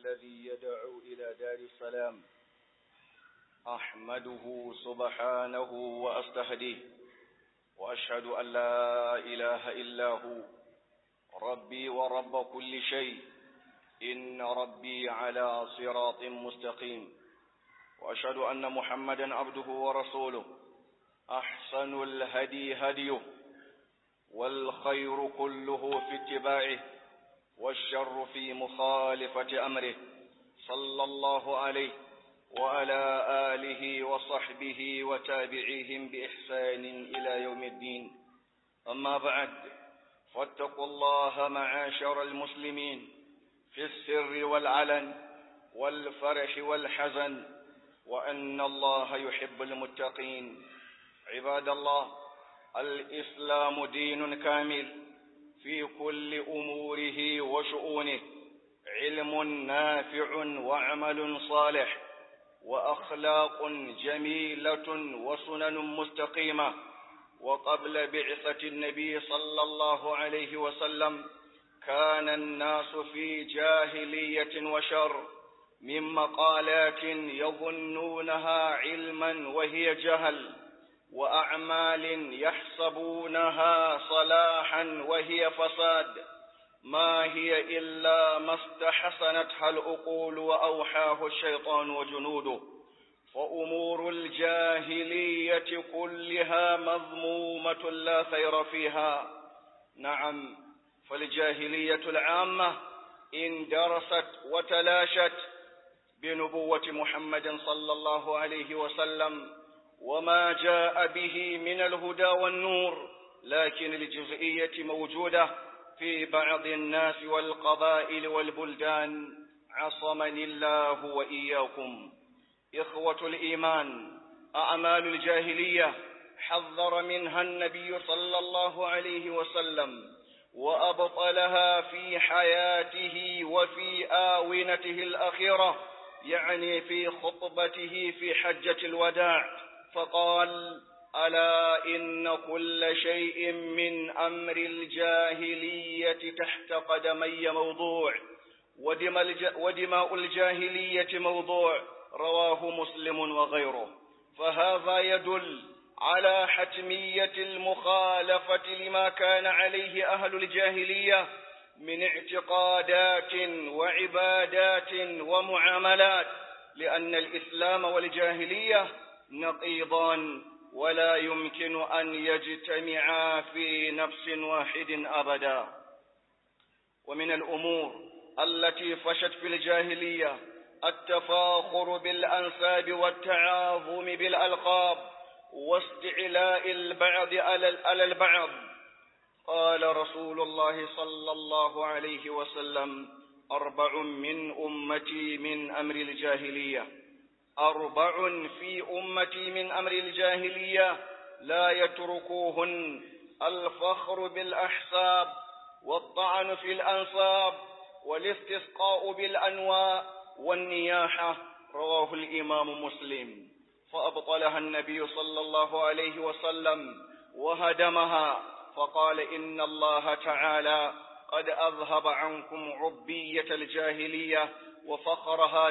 الذي يدعو إلى دار السلام أحمده سبحانه وأستهديه وأشهد أن لا إله إلا هو ربي ورب كل شيء إن ربي على صراط مستقيم وأشهد أن محمدا عبده ورسوله أحسن الهدي هديه والخير كله في اتباعه والشر في مخالفة أمره صلى الله عليه وعلى آله وصحبه وتابعيهم بإحسان إلى يوم الدين أما بعد فاتقوا الله معاشر المسلمين في السر والعلن والفرح والحزن وأن الله يحب المتقين عباد الله الإسلام دين كامل في كل أموره وشؤونه علم نافع وعمل صالح وأخلاق جميلة وسنن مستقيمة وقبل بعثة النبي صلى الله عليه وسلم كان الناس في جاهلية وشر من مقالات يظنونها علما وهي جهل وأعمال يحسبونها صلاحا وهي فساد ما هي إلا ما استحسنتها الأقول وأوحاه الشيطان وجنوده فأمور الجاهلية كلها مذمومة لا خير فيها نعم فالجاهلية العامة اندرست وتلاشت بنبوة محمد صلى الله عليه وسلم وما جاء به من الهدى والنور لكن الجزئية موجودة في بعض الناس والقبائل والبلدان عصمني الله وإياكم إخوة الإيمان أعمال الجاهلية حذر منها النبي صلى الله عليه وسلم وأبطلها في حياته وفي آونته الأخيرة يعني في خطبته في حجة الوداع فقال ألا إن كل شيء من أمر الجاهلية تحت قدمي موضوع ودماء الجاهلية موضوع رواه مسلم وغيره فهذا يدل على حتمية المخالفة لما كان عليه أهل الجاهلية من اعتقادات وعبادات ومعاملات لأن الإسلام والجاهلية نقيضان ولا يمكن أن يجتمعا في نفس واحد أبدا ومن الأمور التي فشت في الجاهلية التفاخر بالأنساب والتعاظم بالألقاب واستعلاء البعض على البعض قال رسول الله صلى الله عليه وسلم أربع من أمتي من أمر الجاهلية أربع في أمتي من أمر الجاهلية لا يتركوهن الفخر بالأحساب والطعن في الأنصاب والاستسقاء بالأنواء والنياحة رواه الإمام مسلم فأبطلها النبي صلى الله عليه وسلم وهدمها فقال إن الله تعالى قد أذهب عنكم عبية الجاهلية وفخرها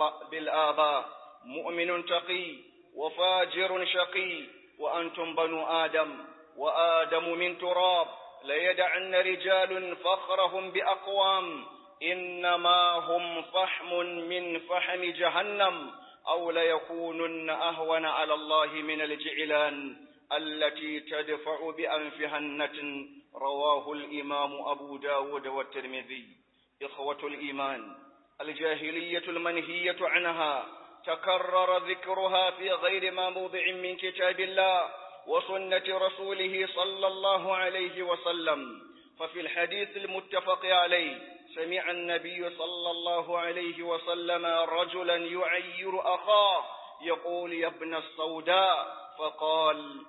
بالآباء مؤمن تقي وفاجر شقي وأنتم بنو آدم وآدم من تراب ليدعن رجال فخرهم بأقوام إنما هم فحم من فحم جهنم أو ليكونن أهون على الله من الجعلان التي تدفع بأنفها النتن رواه الإمام أبو داود والترمذي إخوة الإيمان الجاهلية المنهية عنها تكرر ذكرها في غير ما موضع من كتاب الله وسنة رسوله صلى الله عليه وسلم ففي الحديث المتفق عليه سمع النبي صلى الله عليه وسلم رجلا يعير أخاه يقول يا ابن السوداء فقال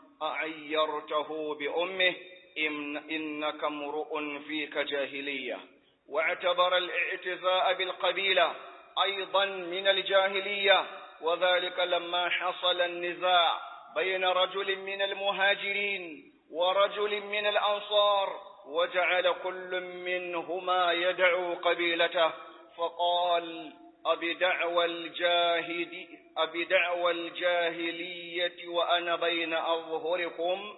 أعيرته بأمه إن إنك امرؤ فيك جاهلية واعتبر الاعتزاء بالقبيلة أيضا من الجاهلية وذلك لما حصل النزاع بين رجل من المهاجرين ورجل من الأنصار وجعل كل منهما يدعو قبيلته فقال أبدعوى الجاهد أبدعوى الجاهلية وأنا بين أظهركم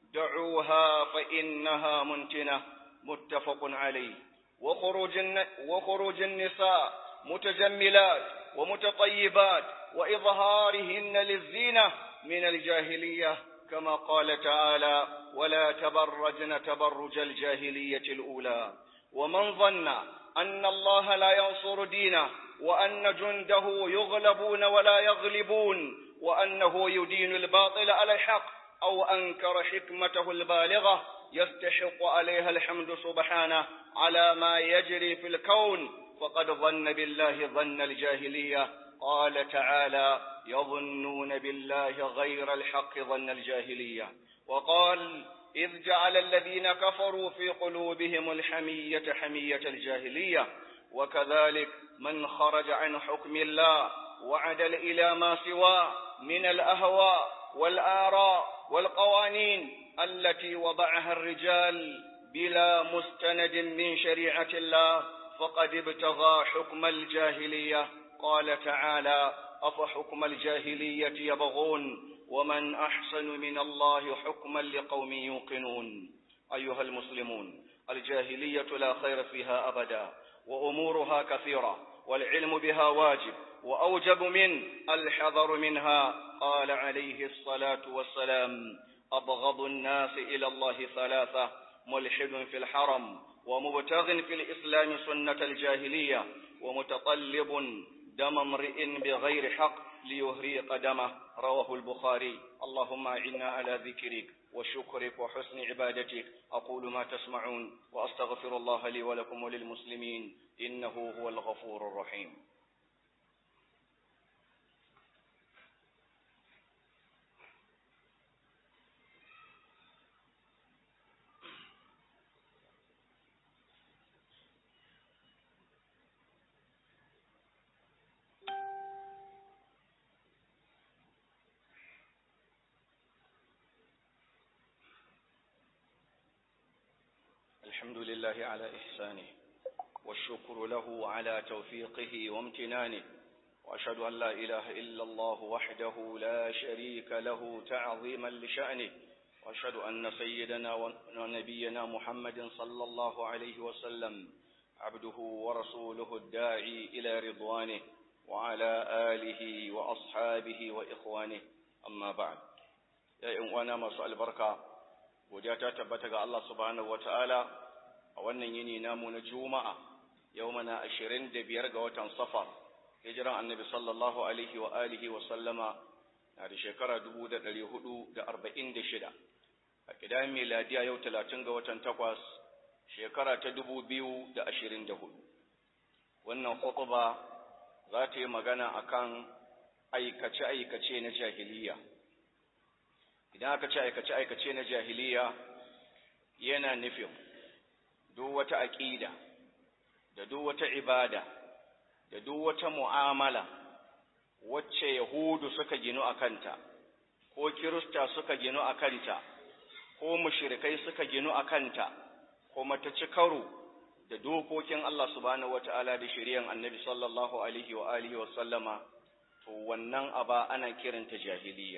دعوها فإنها منتنة متفق عليه وخروج, وخروج النساء متجملات ومتطيبات وإظهارهن للزينة من الجاهلية كما قال تعالى ولا تبرجن تبرج الجاهلية الأولى ومن ظن أن الله لا ينصر دينه وأن جنده يغلبون ولا يغلبون وأنه يدين الباطل على الحق أو أنكر حكمته البالغة يستحق عليها الحمد سبحانه على ما يجري في الكون فقد ظن بالله ظن الجاهلية قال تعالى يظنون بالله غير الحق ظن الجاهلية وقال إذ جعل الذين كفروا في قلوبهم الحمية حمية الجاهلية وكذلك من خرج عن حكم الله وعدل إلى ما سواه من الأهواء والآراء والقوانين التي وضعها الرجال بلا مستند من شريعة الله فقد ابتغى حكم الجاهلية قال تعالى أفحكم الجاهلية يبغون ومن أحسن من الله حكما لقوم يوقنون أيها المسلمون الجاهلية لا خير فيها أبدا وأمورها كثيرة والعلم بها واجب وأوجب من الحذر منها قال عليه الصلاة والسلام أبغض الناس إلى الله ثلاثة ملحد في الحرم ومبتغ في الإسلام سنة الجاهلية ومتطلب دم امرئ بغير حق ليهريق دمه رواه البخاري اللهم أعنا على ذكرك وشكرك وحسن عبادتك أقول ما تسمعون وأستغفر الله لي ولكم وللمسلمين إنه هو الغفور الرحيم الحمد لله على إحسانه والشكر له على توفيقه وامتنانه وأشهد أن لا إله إلا الله وحده لا شريك له تعظيما لشأنه وأشهد أن سيدنا ونبينا محمد صلى الله عليه وسلم عبده ورسوله الداعي إلى رضوانه وعلى آله وأصحابه وإخوانه أما بعد يا إخوانا ما البركة godiya ta tabbata ga Allah subhanahu wataala a wannan yini namu na juma'a yau mana ashirin da biyar ga watan safar hijiran annabi sallallahu alaihi wa alihi wa sallama na da shekara dubu da ɗari hudu da arba'in da shida a kidan miladiya yau talatin ga watan takwas shekara ta dubu biyu da ashirin da hudu wannan khutba za ta yi magana akan aikace-aikace na jahiliya idan aka ce aikace-aikace na jahiliya yana nufin duk wata aƙida da duk wata ibada da duk wata mu'amala wacce yahudu suka ginu a kanta ko kirista suka ginu a kanta ko mushrikai suka ginu a kanta kuma ta ci karo da dokokin Allah subhanahu wata'ala da shari'an annabi sallallahu alaihi wa alihi wa sallama to wannan aba ana kiranta jahiliya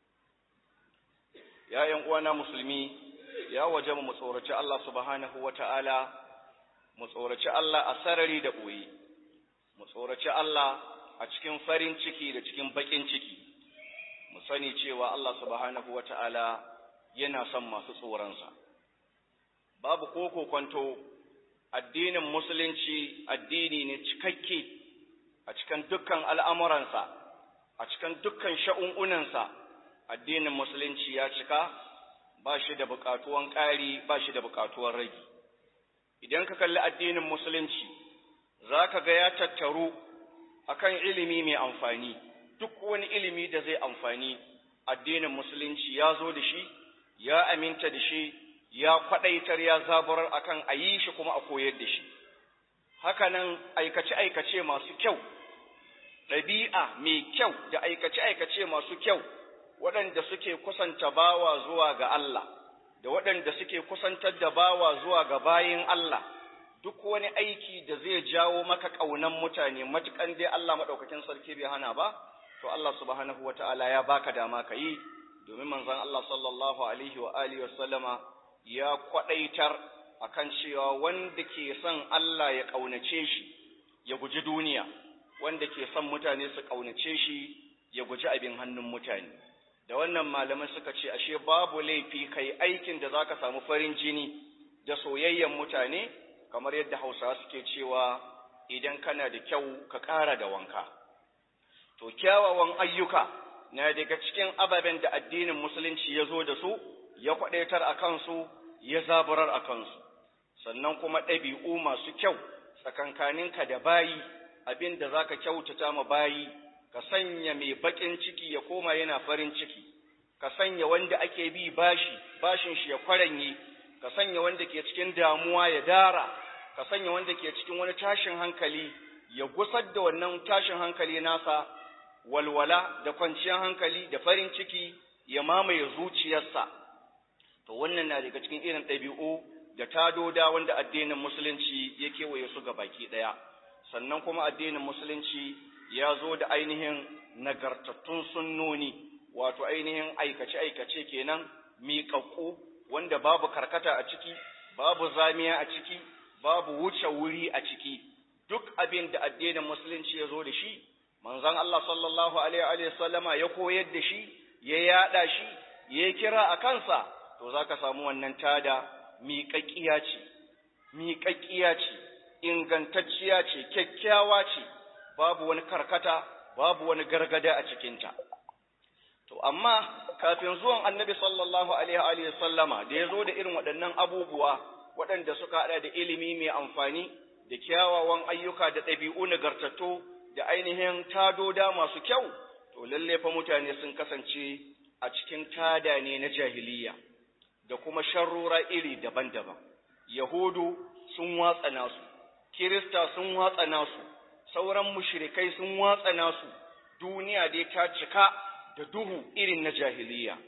ya uwana musulmi ya waje mu tsoraci Allah subhanahu wa ta'ala, mu tsoraci Allah a sarari da ɓoye, mu tsoraci Allah a cikin farin ciki da cikin baƙin ciki, mu sani cewa Allah subhanahu wa ta'ala yana son masu tsoronsa. Babu ko kwanto addinin musulunci addini ne cikakke a cikin dukkan al'amuransa, a cikin dukkan sha'un'unansa. addinin musulunci ya cika ba shi da buƙatuwan ƙari ba shi da buƙatuwan ragi idan ka kalli addinin musulunci za ka ga ya tattaru akan ilimi mai amfani duk wani ilimi da zai amfani addinin musulunci ya zo da shi ya aminta da shi ya kwaɗaitar ya zaburar akan a yi shi kuma a koyar da shi hakanan aikace-aikace masu kyau ɗabi'a mai kyau da aikace-aikace masu kyau waɗanda suke kusanta bawa zuwa ga Allah, da waɗanda suke kusantar da bawa zuwa ga bayin Allah, duk wani aiki da zai jawo maka ƙaunan mutane matukan dai Allah maɗaukakin sarki bai hana ba to Allah subhanahu wata'ala ya baka dama ka yi domin manzon Allah sallallahu alaihi wa alihi wa sallama ya kwadaitar akan cewa wanda ke son Allah ya ƙaunace shi ya guji duniya wanda ke son mutane su ƙaunace shi ya guji abin hannun mutane da wannan malamai suka ce ashe babu laifi kai aikin da zaka samu farin jini da soyayyen mutane kamar yadda Hausawa suke cewa idan kana da kyau ka ƙara da wanka to kyawawan ayyuka na daga cikin ababen da addinin musulunci ya zo da su ya kwadaitar a kansu ya zaburar a kansu sannan kuma ɗabi'u masu kyau tsakankaninka da bayi abin da za ka kyautata ma bayi ka sanya mai baƙin ciki ya koma yana farin ciki ka sanya wanda ake bi bashi bashin shi ya kwaranye ka sanya wanda ke cikin damuwa ya dara ka sanya wanda ke cikin wani tashin hankali ya gusar da wannan tashin hankali nasa walwala da kwanciyar hankali da farin ciki ya mamaye zuciyarsa to wannan na daga cikin irin ɗabi'u da tadoda wanda addinin musulunci ya kewaye su ga baki ɗaya sannan kuma addinin musulunci ya zo da ainihin nagartattun sunnoni wato ainihin aikace-aikace kenan miƙaƙƙu wanda babu karkata a ciki babu zamiya a ciki babu wuce wuri a ciki duk abin da addinin musulunci ya zo da shi manzon Allah sallallahu alaihi wa sallama ya koyar da shi ya yada shi ya kira a kansa to zaka samu wannan tada miƙaƙƙiya ce miƙaƙƙiya ce ingantacciya ce kyakkyawa ce babu wani karkata babu wani gargada a cikinta to amma kafin zuwan annabi sallallahu alaihi wa sallama da ya zo da irin waɗannan abubuwa waɗanda suka haɗa da ilimi mai amfani da kyawawan ayyuka da ɗabi'u nagartattu da ainihin tadoda masu kyau to lalle fa mutane sun kasance a cikin tada ne na jahiliya da kuma sharrura iri daban-daban yahudu sun watsa nasu kirista sun watsa nasu sauran mushrikai sun watsa nasu duniya dai ta cika da duhu irin na jahiliya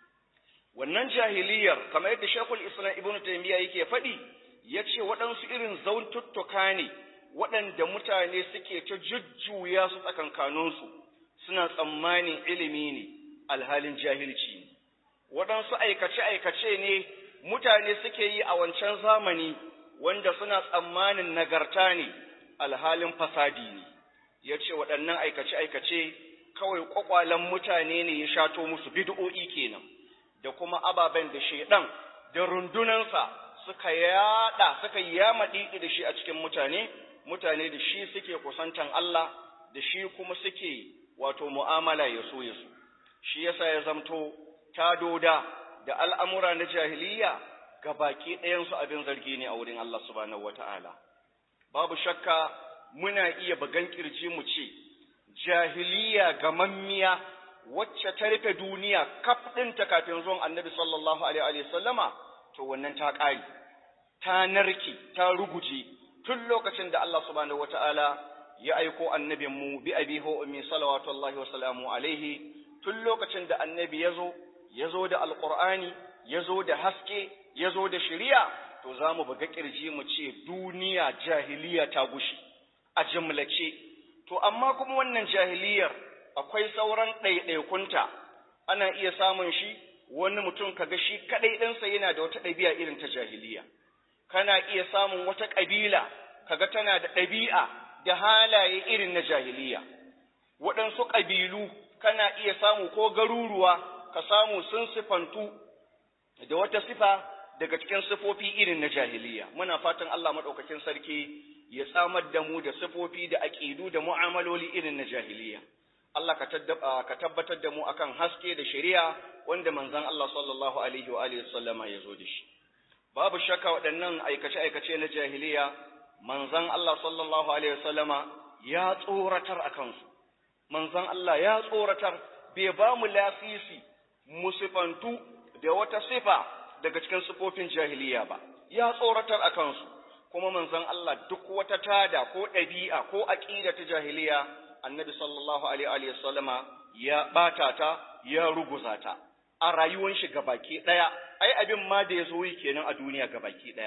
wannan jahiliyar kamar yadda shekul islam ibnu taymiya yake faɗi ya ce waɗansu irin zauntuttuka ne waɗanda mutane suke ta jujjuya su tsakankaninsu suna tsammanin ilimi ne alhalin jahilci ne waɗansu aikace-aikace ne mutane suke yi a wancan zamani wanda suna tsammanin nagarta ne alhalin fasadi ne ya ce waɗannan aikace-aikace kawai ƙwaƙwalen mutane ne ya shato musu bid'o'i kenan da kuma ababen da shaidan da rundunansa suka yada suka yamaɗi da shi a cikin mutane mutane da shi suke kusantan Allah da shi kuma suke wato mu'amala ya so ya so shi yasa ya zamto tadoda da al'amura na jahiliya ga baki ɗayansu abin zargi ne a wurin Allah subhanahu wata'ala babu shakka muna iya bagan kirji mu ce jahiliya gamammiya wacce ta rufe duniya kaf ɗinta kafin zuwan annabi sallallahu alaihi wa sallama to wannan ta ƙari ta narke ta ruguje tun lokacin da Allah subhanahu wata'ala ya aiko annabin mu bi abi ho ummi salawatullahi wa salamu alaihi tun lokacin da annabi ya zo ya zo da alqur'ani ya zo da haske ya zo da shari'a to za mu buga kirji mu ce duniya jahiliya ta gushi a jimlace to amma kuma wannan jahiliyar akwai sauran ɗaiɗaikunta ana iya samun shi wani mutum kaga shi kaɗai ɗinsa yana da wata ɗabi'a irin ta jahiliya kana iya samun wata ƙabila kaga tana da ɗabi'a da halaye irin na jahiliya waɗansu ƙabilu kana iya samu ko garuruwa ka samu sun sifantu da wata sifa daga cikin sifofi irin na jahiliya muna fatan Allah maɗaukakin sarki ya samar da mu da sifofi da aƙidu da mu'amaloli irin na jahiliya Allah ka tabbatar da mu akan haske da shari'a wanda manzon Allah sallallahu alaihi wa alihi sallama ya zo da shi babu shakka waɗannan aikace-aikace na jahiliya manzon Allah sallallahu alaihi sallama ya tsoratar a kansu manzon Allah ya tsoratar bai ba mu lasisi mu sifantu da wata sifa daga cikin sifofin jahiliya ba ya tsoratar a kansu kuma manzon Allah duk wata tada ko ɗabi'a ko aƙida ta jahiliya annabi sallallahu alaihi wa sallama ya bata ta ya ruguza ta a rayuwar shi gabaki daya ai abin ma da yazo yi kenan a duniya gabaki daya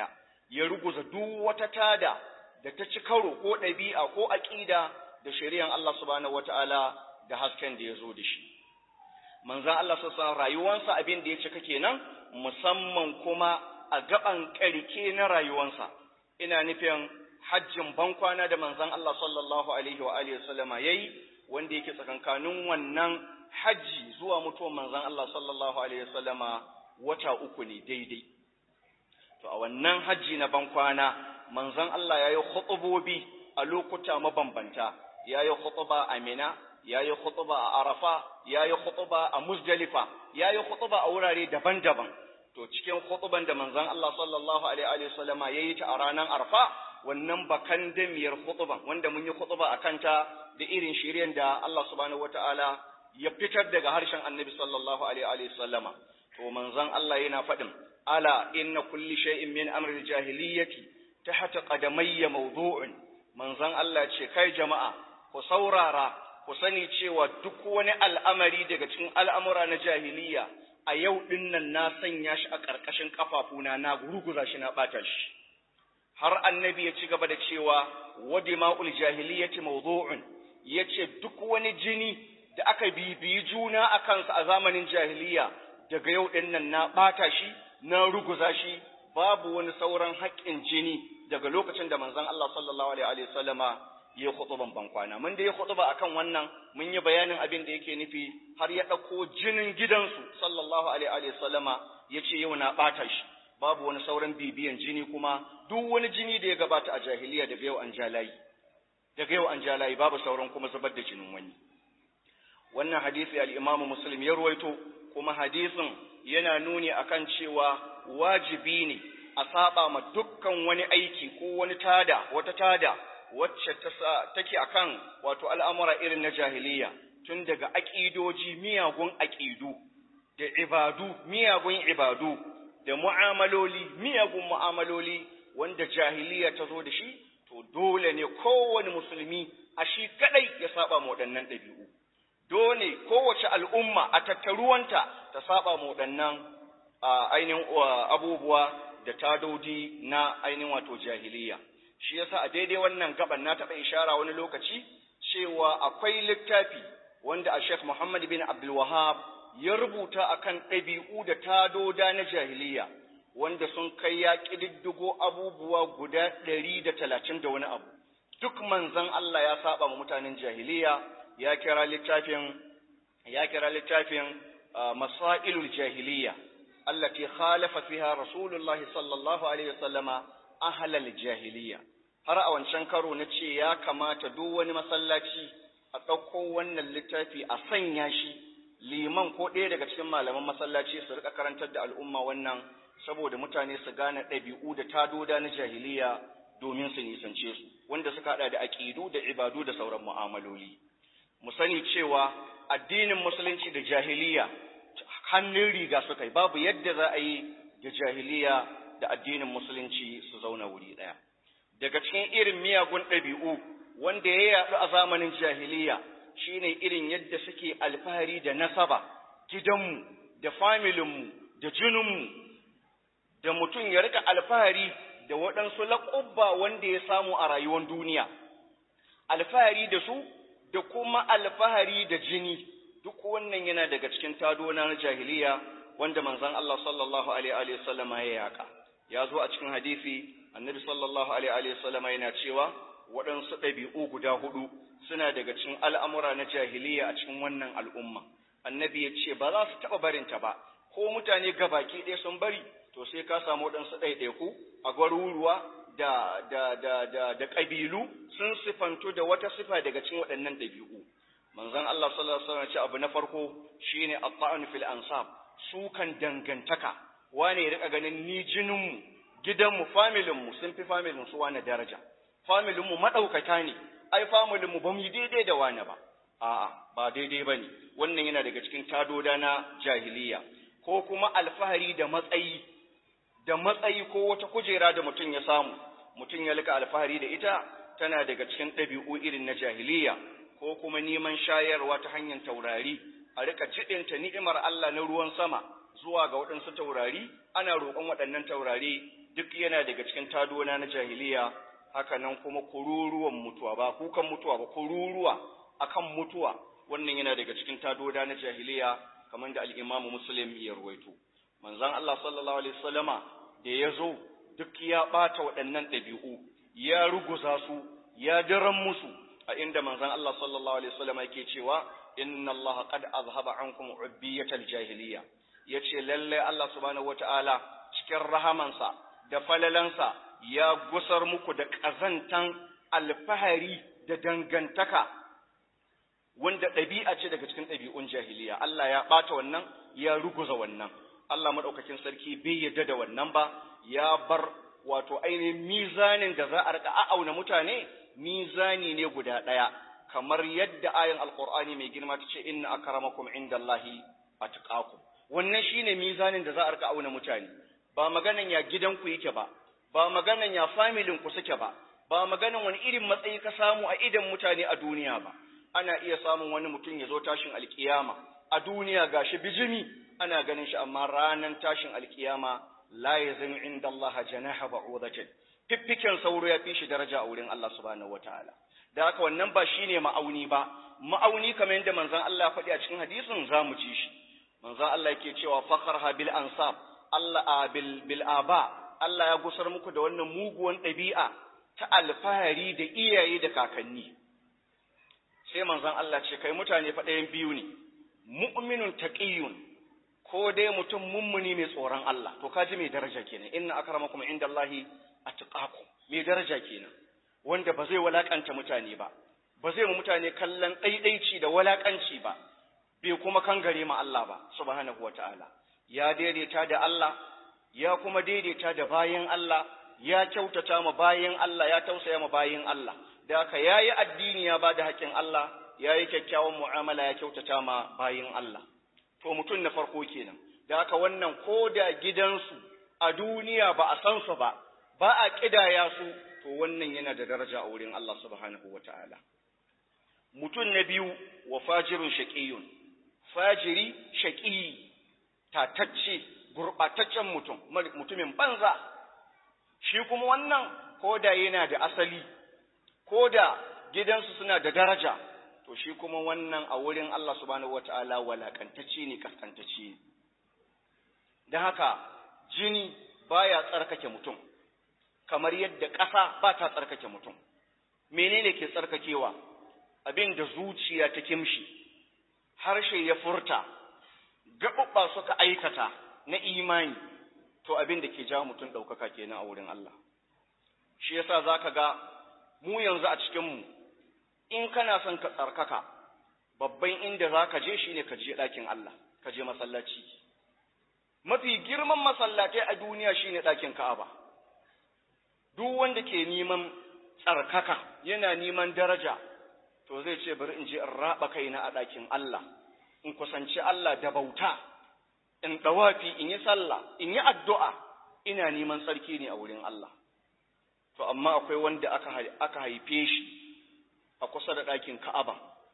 ya ruguza duk wata tada da ta ci karo ko ɗabi'a ko aƙida da shari'an Allah subhanahu wata'ala da hasken da ya zo da shi manzan Allah sassan rayuwansa abin da ya cika kenan musamman kuma a gaban ƙarke na rayuwansa ina nufin hajjin bankwana da manzan Allah sallallahu alaihi wa alihi wasallama yayi wanda yake tsakankanin wannan hajji zuwa mutuwar manzan Allah sallallahu alaihi wasallama wata uku ne daidai to a wannan hajji na bankwana manzan Allah yayi khutubobi a lokuta mabambanta yayi khutuba a Mina yayi khutuba a Arafa yayi khutuba a Muzdalifa yayi khutuba a wurare daban-daban to cikin khutuban da manzan Allah sallallahu alaihi wasallama yayi ta a ranar Arafa wannan bakan damiyar khutuban wanda mun yi khutuba akan ta da irin shiryen da Allah subhanahu wataala ya fitar daga harshen Annabi sallallahu alaihi wasallama to manzon Allah yana faɗin ala inna kulli shay'in min amri jahiliyyati tahta qadamayya mawdu'un manzon Allah ce kai jama'a ku saurara ku sani cewa duk wani al'amari daga cikin al'amura na jahiliya a yau dinnan na sanya shi a ƙarƙashin kafafuna na gurguza shi na ɓata shi har annabi ya ci gaba da cewa wadima'ul jahiliyyati mawdu'un yace duk wani jini da aka bibiyi juna a kansa a zamanin jahiliya daga yau ɗin nan na ɓata shi na ruguza shi babu wani sauran haƙƙin jini daga lokacin da manzon Allah sallallahu alaihi wa sallama ya khutuban bankwana mun da ya khutuba akan wannan mun yi bayanin abin da yake nufi har ya ɗauko jinin gidansu sallallahu alaihi wa sallama yace yau na ɓata shi babu wani sauran bibiyan jini kuma duk wani jini da ya gabata a jahiliya daga yau an jalayi daga yau an jalayi babu sauran kuma zubar da jinin wani wannan hadisi al-Imam Muslim ya ruwaito kuma hadisin yana nuni akan cewa wajibi ne a saba ma dukkan wani aiki ko wani tada wata tada wacce ta take akan wato al'amura irin na jahiliya tun daga aqidoji miyagun aqidu da ibadu miyagun ibadu da mu'amaloli miyagun mu'amaloli wanda jahiliya ta zo da shi to dole ne kowane musulmi a shi kadai ya saba ma waɗannan ɗabi'u dole kowace al'umma a tattaruwanta ta saba mu waɗannan ainihin abubuwa da tadodi na ainihin wato jahiliya. Shi yasa a daidai wannan gaban na taɓa ishara wani lokaci cewa akwai littafi wanda a Sheikh Muhammad bin Abdul Wahab ya rubuta akan ɗabi'u da tadoda na jahiliya wanda sun kai ya ƙididdigo abubuwa guda ɗari da talatin da wani abu. Duk manzon Allah ya saba ma mutanen jahiliya ya kira littafin ya kira littafin masailul jahiliya allati khalafa fiha rasulullahi sallallahu alaihi wasallama ahlal jahiliya har a wancan karo na ce ya kamata duk wani masallaci a ɗauko wannan littafi a sanya shi liman ko ɗaya daga cikin malaman masallaci su rika karantar da al'umma wannan saboda mutane su gane ɗabi'u da tadoda na jahiliya domin su nisance su wanda suka haɗa da aƙidu da ibadu da sauran mu'amaloli mu sani cewa addinin musulunci da jahiliya hannun riga suka yi babu yadda za a yi da jahiliya da addinin musulunci su zauna wuri ɗaya daga cikin irin miyagun ɗabi'u wanda ya yaɗu a zamanin jahiliya shine irin yadda suke alfahari da nasaba gidanmu da familinmu da jininmu da mutum ya rika alfahari da waɗansu laƙubba wanda ya samu a rayuwar duniya alfahari da su da kuma alfahari da jini duk wannan yana daga cikin tadona na jahiliya wanda manzon Allah sallallahu alaihi wa sallama ya yaka ya zo a cikin hadisi annabi sallallahu alaihi wa sallama yana cewa waɗansu ɗabi'u guda hudu suna daga cikin al'amura na jahiliya a cikin wannan al'umma annabi ya ce ba za su taɓa barinta ba ko mutane gabaki ɗaya sun bari to sai ka samu waɗansu ɗaiɗaiku a gwaruruwa da da da da da ƙabilu sun sifantu da wata sifa daga cikin waɗannan ɗabi'u manzon Allah sallallahu alaihi wasallam ce abu na farko shine at-ta'an fil ansab sukan dangantaka wane ya rika ganin ni jinin mu gidan mu familin mu sun fi familin su wani daraja familin mu madaukaka ne ai familin mu bamu daidai da wani ba a'a ba daidai bane wannan yana daga cikin tadoda na jahiliya ko kuma alfahari da matsayi da matsayi ko wata kujera da mutum ya samu mutum ya lika alfahari da ita tana daga cikin ɗabi'u irin na jahiliya ko kuma neman shayarwa ta hanyar taurari a rika jiɗinta ni'imar Allah na ruwan sama zuwa ga waɗansu taurari ana roƙon waɗannan taurari duk yana daga cikin tadona na jahiliya haka nan kuma kururuwan mutuwa ba kukan mutuwa ba kururuwa akan mutuwa wannan yana daga cikin tadoda na jahiliya kamar da al-Imam Muslim ya ruwaito manzon Allah sallallahu alaihi wasallama da ya zo duk ya ɓata waɗannan ɗabi'u, ya ruguza su, ya daren musu, a inda manzan Allah sallallahu Alaihi wasallam yake cewa, Inna Allah qad azhaba ankum ubbiyatal jahiliya yace lalle Allah subhanahu wata'ala cikin rahamansa da falalansa ya gusar muku da ƙazantan alfahari da dangantaka wanda ɗabi'a ce daga cikin ɗabi'un jahiliya Allah ya ɓata wannan ya ruguza wannan Allah maɗaukakin sarki bai yarda da wannan ba ya bar wato ainihin mizanin da za a rika a'auna mutane mizani ne guda ɗaya kamar yadda ayan alqur'ani mai girma ta ce inna akramakum indallahi atqakum wannan shine mizanin da za a rika auna mutane ba maganan ya gidanku yake ba ba maganan ya familin ku suke ba ba maganan wani irin matsayi ka samu a idan mutane a duniya ba ana iya samun wani mutum ya zo tashin alkiyama a duniya gashi bijimi ana ganin shi amma ranan tashin alkiyama la yazin inda Allah janaha ba'udatin fiffiken sauro ya fi shi daraja a wurin Allah subhanahu wataala da haka wannan ba shine ma'auni ba ma'auni kamar yadda manzon Allah ya faɗi a cikin hadisin zamu ji shi manzon Allah yake cewa fakharha bil ansab Allah bil bil aba Allah ya gusar muku da wannan muguwan ɗabi'a ta alfahari da iyaye da kakanni sai manzon Allah ce kai mutane fa ɗayan biyu ne mu'minun taqiyun ko dai mutum mummuni mai tsoron Allah to kaji mai daraja kenan inna akramakum indallahi atqakum mai daraja kenan wanda ba zai walakanta mutane ba ba zai mu mutane kallon ɗaiɗaici da walakanci ba bai kuma kangare ma Allah ba subhanahu wataala ya daidaita da Allah ya kuma daidaita da bayin Allah ya kyautata ma bayin Allah ya tausaya ma bayin Allah da haka yayi addini ya bada haƙƙin Allah yayi kyakkyawan mu'amala ya kyautata ma bayin Allah to mutum na farko kenan da haka wannan ko da gidansu a duniya ba a san su ba ba a kidaya su to wannan yana da daraja a wurin Allah subhanahu wataala mutum na biyu wa fajirun shaqiyun fajiri shaqi tatacce gurbataccen mutum mutumin banza shi kuma wannan ko da yana da asali ko da gidansu suna da daraja to shi kuma wannan a wurin Allah subhanahu wata'ala walakantacce ne kaskantacce ne don haka jini baya tsarkake mutum kamar yadda ƙasa ba ta tsarkake mutum menene ke tsarkakewa abin da zuciya ta kimshi harshe ya furta gaɓuɓɓa suka aikata na imani to abin da ke jawo mutum ɗaukaka kenan a wurin Allah shi yasa za ka ga mu yanzu a cikinmu in kana son ka tsarkaka babban inda za ka je shi ne ka je ɗakin Allah ka je masallaci mafi girman masallatai a duniya shi ne ɗakin Ka'aba duk wanda ke neman tsarkaka yana neman daraja to zai ce bari in je in raɓa kaina a ɗakin Allah in kusanci Allah da bauta in ɗawafi in yi sallah in yi addu'a ina neman tsarki ne a wurin Allah to amma akwai wanda aka haife shi a kusa da ɗakin Ka'aba,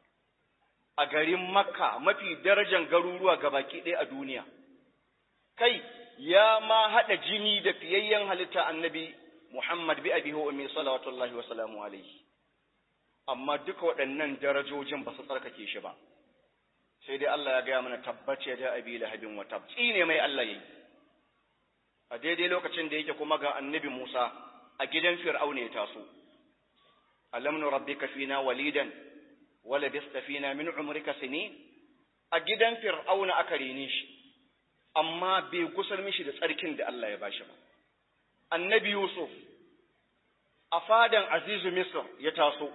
a garin Makka mafi darajan garuruwa baki ɗaya a duniya. Kai, ya ma haɗa jini da fiyayyen halitta annabi Muhammad bi abi ummi salawatullahi wa salamu alaihi. Amma duka waɗannan darajojin ba su tsarkake shi ba. Sai dai Allah ya gaya mana tabbace da abi lahabin wa tabci ne mai Allah yayi. A daidai lokacin da yake kuma ga annabi Musa a gidan Fir'auna ya taso. alam nurabbika fina walidan wala bista fina min umrika sinin a gidan fir'auna aka rene shi amma bai kusar mishi da tsarkin da Allah ya bashi ba annabi yusuf a fadan azizu misr ya taso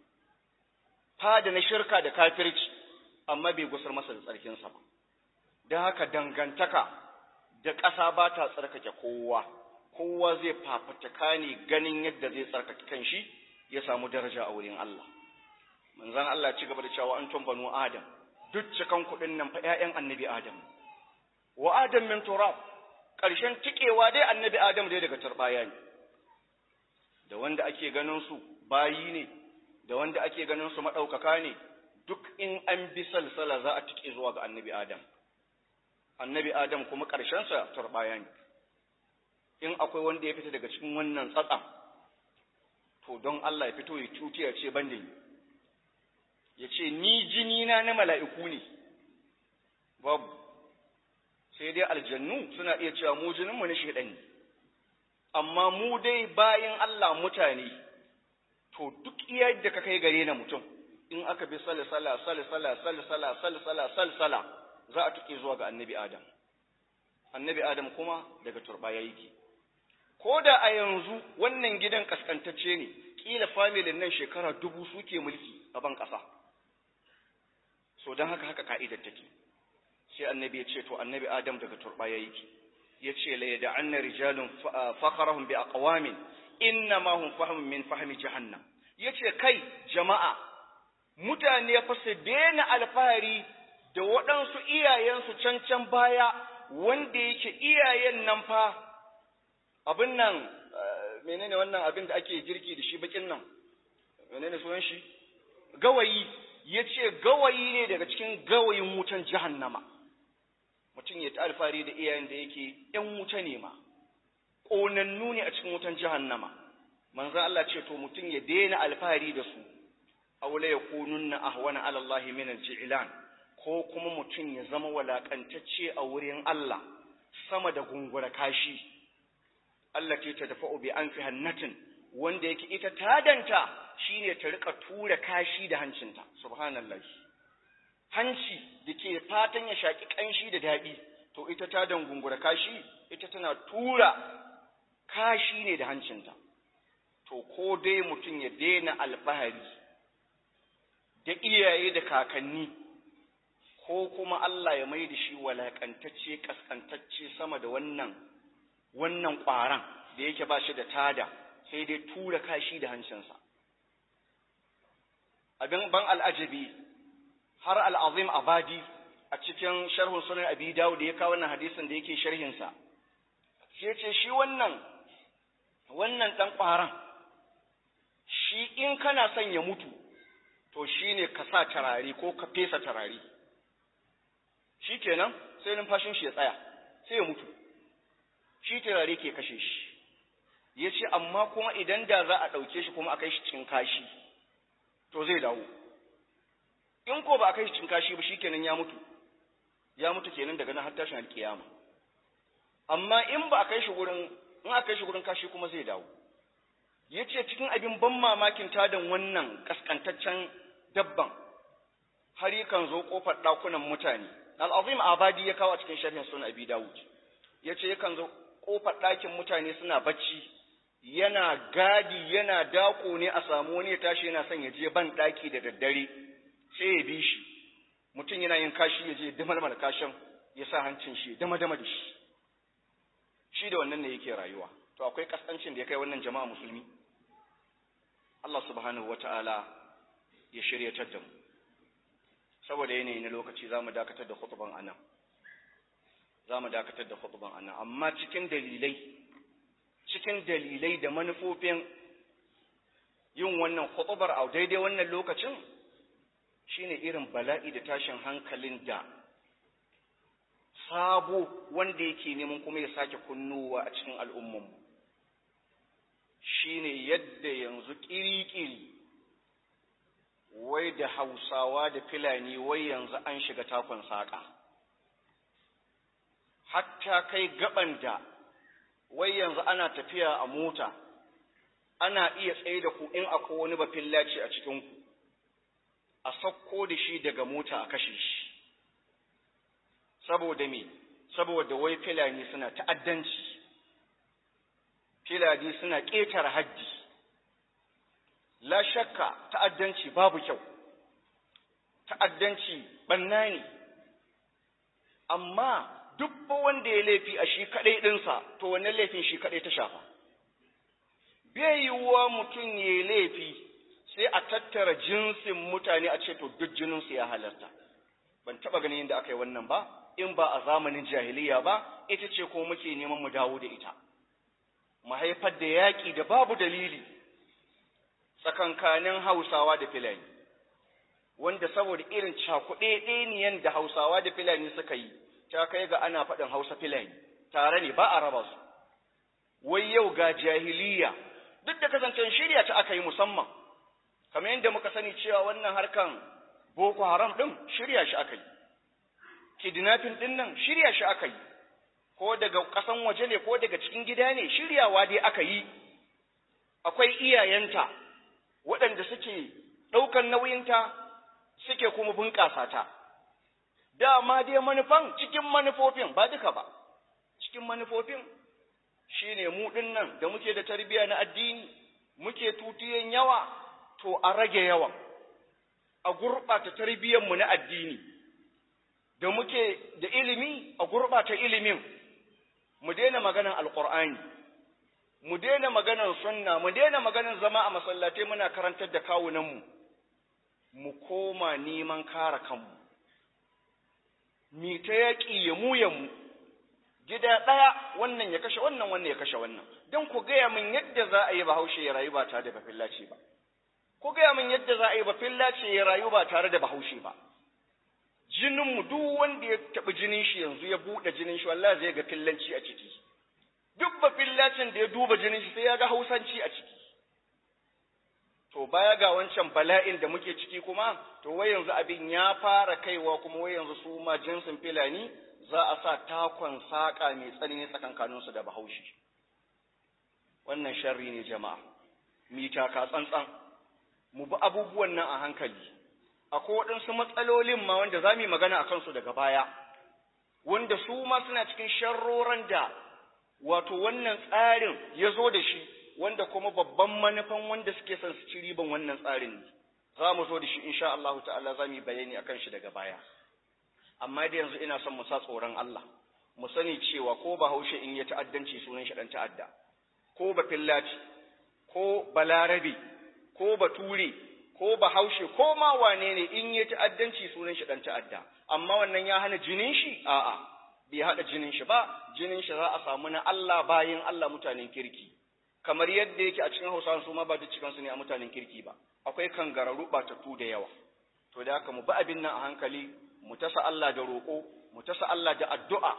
fada na shirka da kafirci amma bai gusar masa da tsarkinsa ba don haka dangantaka da ƙasa ba ta tsarkake kowa kowa zai fafataka ne ganin yadda zai tsarkake kanshi ya samu daraja a wurin Allah. Manzan Allah ci gaba da cewa an banu Adam, duk cikan kuɗin nan fa ‘ya'yan annabi Adam. Wa Adam min turab, ƙarshen tikewa dai annabi Adam dai daga turɓaya ne. Da wanda ake ganin su bayi ne, da wanda ake ganin su maɗaukaka ne, duk in an bi salsala za a tike zuwa ga annabi Adam. Annabi Adam kuma ƙarshensa turɓaya ne. in akwai wanda ya fita daga cikin wannan tsatsan to don Allah ya fito ya cuti ya ce ban da ni ya ce ni jini na na mala'iku ne babu sai dai aljannu suna iya cewa mu jininmu na shaidan ne amma mu dai bayan Allah mutane to duk iya da ka kai gare na mutum in aka bi salsala salsala salsala salsala salsala za a tuke zuwa ga annabi Adam annabi Adam kuma daga turbaya yake ko da a yanzu wannan gidan kaskantacce ne kila familin nan shekara dubu suke mulki a ban ƙasa so don haka haka ka'idar take sai annabi ya ce to annabi Adam daga turbaya yake ya ce la yada'anna rijalun fakharahum bi aqwamin inna ma hum fahmun min fahmi jahannam yace kai jama'a mutane fa su daina alfahari da waɗansu iyayensu can can baya wanda yake iyayen nan fa abin nan menene wannan abin da ake girki da shi bakin nan menene sunan shi gawayi yace gawayi ne daga cikin gawayin wutan jahannama mutum ya ta alfahari da iyayen da yake ‘yan wuta ne ma, ƙonannu ne a cikin wutan jahannama, manzan Allah ce to mutum ya daina alfahari da su, aula ya kunun na ahwana alallahi min alji'ilan ko kuma mutum ya zama walakantacce a wurin Allah sama da gungura kashi. Allah ce ta dafa bi an fi hannatin wanda yake ita tadanta shine ta rika tura kashi da hancinta, subhanallah. hanci da ke fatan ya shaƙi ƙanshi da daɗi, to ita ta dangungura kashi, ita tana tura kashi ne da hancinta. To, ko dai mutum ya daina alfahari da iyaye da kakanni, ko kuma Allah ya mai da shi walaƙantacce, ƙasƙantacce sama da wannan, wannan ƙwaran da yake ba shi da tada, sai dai tura kashi da hancinsa. Abin ban al'ajabi har al'azim abadi a cikin sharhun sunan abi dawo da ya kawo wannan hadisin da yake sharhinsa shi ce shi wannan wannan ɗan ƙwaron shi in kana son ya mutu to shi ne ka sa tarari ko ka fesa tarari shi kenan sai numfashin shi ya tsaya sai ya mutu shi tarari ke kashe shi ya ce amma kuma idan da za a ɗauke shi kuma a kai shi cikin kashi to zai dawo in ko ba a kai shi cin kashi ba shikenan ya mutu ya mutu kenan daga nan har tashin alkiyama amma in ba a kai shi gurin in aka kai shi gurin kashi kuma zai dawo yace cikin abin ban mamakin tadan wannan kaskantaccen dabban har yakan zo kofar dakunan mutane al-azim abadi ya kawo a cikin sharhin sunan abi dawud yace yakan zo kofar dakin mutane suna bacci yana gadi yana dako ne a samu wani ya tashi yana son ya je ban daki da daddare sai ya bi shi mutum yana yin kashi ya je damalmal kashin ya sa hancin shi dama dama da shi shi da wannan ne yake rayuwa to akwai kasancin da ya kai wannan jama'a musulmi Allah subhanahu wata'ala ya shiryatar da mu saboda yanayi na lokaci za mu dakatar da khutban anan za mu dakatar da khutban anan amma cikin dalilai cikin dalilai da manufofin yin wannan khutbar a daidai wannan lokacin shine irin bala'i da tashin hankalin da sabo wanda yake neman kuma ya sake kunnowa a cikin al'ummanmu shine yadda yanzu ƙiri-ƙiri wai da hausawa da filani wai yanzu an shiga takon saƙa hatta kai gaban da wai yanzu ana tafiya a mota ana iya tsaye da ku in akwai wani bafillaci a cikinku a sakko da shi daga mota a kashe shi saboda me saboda wai filani suna ta'addanci filani suna ƙetare haddi la shakka ta'addanci babu kyau ta'addanci banna ne amma duk wanda ya laifi a shi kaɗai ɗinsa to wannan laifin shi kaɗai ta shafa bai yiwuwa mutum ya laifi sai a tattara jinsin mutane a ce to duk jininsu ya halarta ban taɓa ganin yadda aka yi wannan ba in ba a zamanin jahiliya ba ita ce ko muke neman mu dawo da ita mu haifar da yaƙi da babu dalili tsakankanin hausawa da filani wanda saboda irin cakuɗe ɗeniyan da hausawa da filani suka yi ta kai ga ana faɗin hausa filani tare ne ba a raba su wai yau ga jahiliya duk da kasancen shirya ta aka yi musamman kamar yadda muka sani cewa wannan harkan boko haram ɗin shirya shi aka yi kidnapping ɗin nan shirya shi aka yi ko daga ƙasan waje ne ko daga cikin gida ne shiryawa dai aka yi akwai iyayenta waɗanda suke ɗaukar nauyinta suke kuma bunƙasa ta dama dai manufan cikin manufofin ba duka ba cikin manufofin shine mu ɗin nan da muke da tarbiyya na addini muke tutiyan yawa to a rage yawan a gurɓata tarbiyyarmu na addini da muke da ilimi a gurɓata ilimin mu daina maganan alƙur'ani mu daina maganan sunna mu daina maganan zama a masallatai muna karantar da kawunanmu mu koma neman kare kanmu mi ta yaƙi ya mu ya mu gida ɗaya wannan ya kashe wannan wannan ya kashe wannan don ku gaya min yadda za a yi bahaushe ya rayu ba tare da bafillaci ba ku gaya min yadda za a yi bafillaci ya rayu ba tare da bahaushe ba jininmu duk wanda ya taɓi jinin shi yanzu ya buɗe jinin shi wallahi zai ga fillanci a ciki duk ba fillacin da ya duba jinin shi sai ya ga hausanci a ciki to baya ga wancan bala'in da muke ciki kuma to wai yanzu abin ya fara kaiwa kuma wai yanzu su ma jinsin filani za a sa takon saƙa mai tsanani tsakankaninsu da bahaushe wannan sharri ne jama'a mita ka tsantsan mu bi abubuwan nan a hankali akwai waɗansu matsalolin ma wanda za mu yi magana a kansu daga baya wanda su ma suna cikin sharroran da wato wannan tsarin ya zo da shi wanda kuma babban manufan wanda suke son su ci riban wannan tsarin ne za mu zo da shi insha Allah ta'ala za mu yi bayani akan shi daga baya amma da yanzu ina son mu sa tsoron Allah mu sani cewa ko bahaushe in ya ta'addanci sunan shi dan ta'adda ko ba fillaci ko balarabe ko bature ko bahaushe ko ma wane ne in ya ta'addanci sunan shi dan ta'adda amma wannan ya hana jinin shi a'a bai hada jinin shi ba jinin shi za a samu na Allah bayin Allah mutanen kirki kamar yadda yake a cikin Hausawa su ma ba duk cikin su ne a mutanen kirki ba akwai kangararru batattu da yawa to da haka mu bi abin nan a hankali mu tasa Allah da roƙo mu tasa Allah da addu'a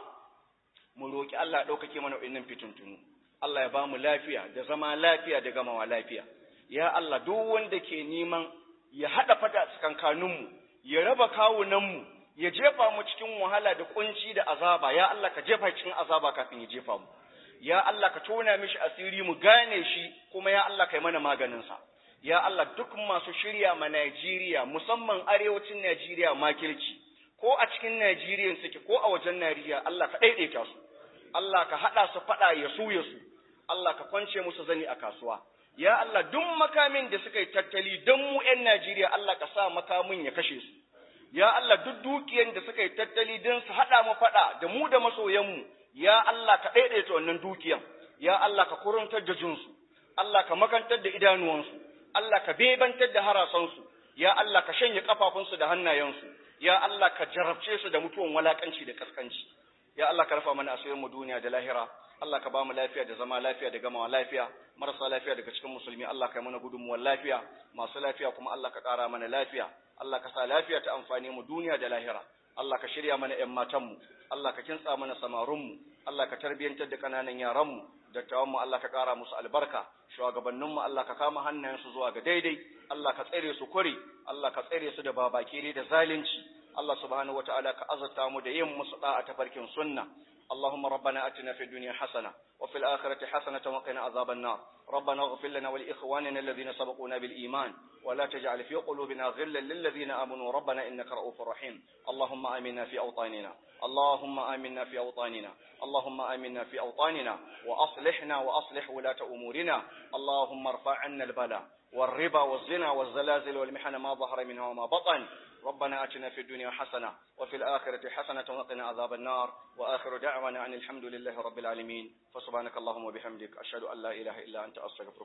mu roƙi Allah ɗaukake mana wa'innan fitintunu Allah ya ba mu lafiya da zama lafiya da gamawa lafiya ya Allah duk wanda ke neman ya haɗa fada tsakankaninmu ya raba kawunanmu ya jefa mu cikin wahala da kunci da azaba ya Allah ka jefa cikin azaba kafin ya jefa mu ya Allah ka tona mishi asiri mu gane shi kuma ya Allah kai mana maganinsa ya Allah duk masu shirya ma Najeriya musamman arewacin Najeriya makirci ko a cikin Najeriya suke ko a wajen Najeriya Allah ka daidaita su Allah ka hada su fada ya su ya su Allah ka kwance musu zani a kasuwa ya Allah duk makamin da suka yi tattali don mu ƴan Najeriya Allah ka sa makamin ya kashe su ya Allah duk dukiyan da suka yi tattali don su hada mu fada da mu da masoyanmu ya Allah ka daidaita wannan dukiyan ya Allah ka kuruntar da jinsu Allah ka makantar da idanuwansu Allah ka bebantar da harasansu, ya Allah ka shanye ƙafafunsu da hannayensu, ya Allah ka jarabce su da mutuwan walaƙanci da ƙasƙanci, ya Allah ka rafa mana asirinmu duniya da lahira, Allah ka ba mu lafiya da zama lafiya da gamawa lafiya, marasa lafiya daga cikin musulmi Allah ka yi mana gudunmuwar lafiya, masu lafiya kuma Allah ka ƙara mana lafiya, Allah ka sa lafiya ta amfani mu duniya da lahira, Allah ka shirya mana ‘yan matanmu, Allah ka kintsa mana samarunmu, Allah ka tarbiyyantar da ƙananan yaranmu, dattawanmu Allah ka ƙara musu albarka, shugabanninmu Allah ka kama hannayensu zuwa ga daidai, Allah ka tsere su kuri, Allah ka tsere su da babakere da zalunci, Allah subhanahu wa ta'ala ka azurta mu da yin musu da'a ta farkin sunna. اللهم ربنا اتنا في الدنيا حسنه وفي الاخره حسنه وقنا عذاب النار ربنا اغفر لنا ولاخواننا الذين سبقونا بالايمان ولا تجعل في قلوبنا غلا للذين امنوا ربنا انك رؤوف رحيم اللهم امنا في اوطاننا اللهم امنا في اوطاننا اللهم امنا في اوطاننا واصلحنا واصلح ولاه امورنا اللهم ارفع عنا البلاء والربا والزنا والزلازل والمحن ما ظهر منها وما بطن ربنا اتنا في الدنيا حسنه وفي الاخره حسنه وقنا عذاب النار واخر دعوانا ان الحمد لله رب العالمين فسبحانك اللهم وبحمدك اشهد ان لا اله الا انت استغفرك